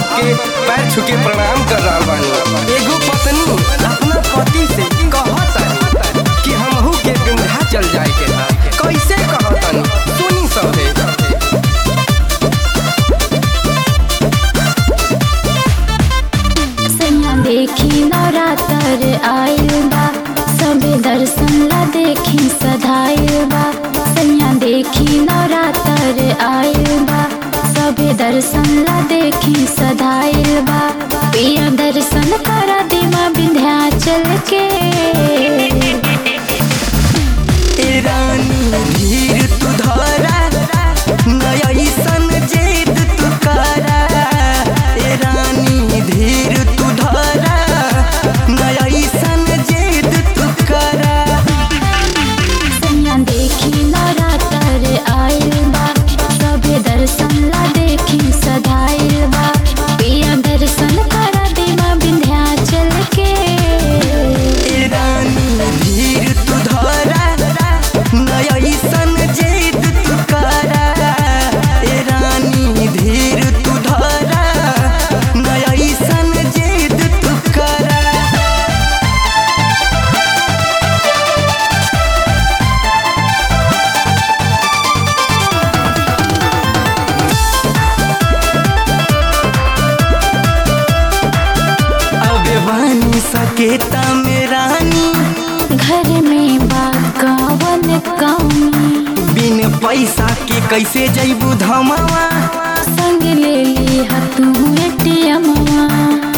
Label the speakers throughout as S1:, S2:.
S1: के पैर छू के प्रणाम कर रहा बानी एगो पत्नी अपना पति से कहतानी कि हमहू के विंध्याचल जाए के बा कैसे कहतानी सुनी सभे
S2: सैया देखी नवरात्र आइल बा सबे दर्शन ला देखी सधाइल बा सैया देखी नवरात्र आइल बा सबे दर्शन ला देखी सधाइल बा पिया दर्शन करा दिमा विंध्याचल के
S1: ए रानी धीर तू धरा नया सन जेद तू करा ए रानी धीर तू धरा नया सन जेद तू करा
S2: सैया देखी नवरात्र आइल बा सबे दर्शन ला देखी सधाइल बा पिया दर्शन करा दिमा विंध्याचल के
S1: ए रानी धीर तू धरा नया सन जेद तू करा ए रानी धीर तू धरा नया सन जेद तू करा अबे बानी सकेता में रानी
S2: घर में बा कवन कमी
S1: बिन पैसा के कैसे जैबू धमावा
S2: संग ले ली तू एटीएमवा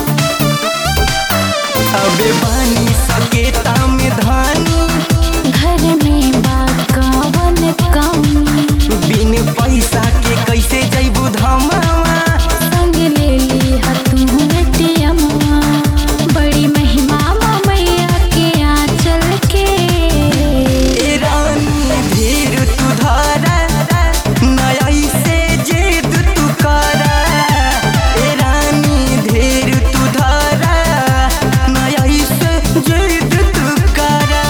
S1: अबे बानी सकेता में धानी
S2: घर में बा कवन कमी
S1: बिन पैसा के कैसे जैबू धमावा
S2: संग ले ली तू एटीएमवा बड़ी महिमा मैया के आंचल के
S1: ए रानी धीर तू धारा नया से जेद तू करा ए रानी धीर तू धारा नया से जेद तू करा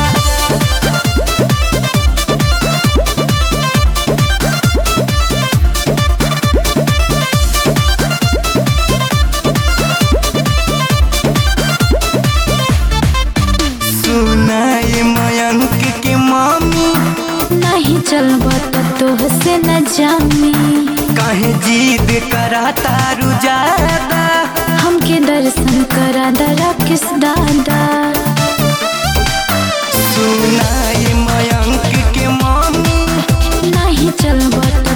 S1: सुनाए मयंक के मामी
S2: नहीं चलब तो तोह से न जामी
S1: काहे जिद करा तारू ज्यादा
S2: हमके दर्शन करा दरा किस दादा
S1: सुनाए मयंक के मामी
S2: नहीं चलब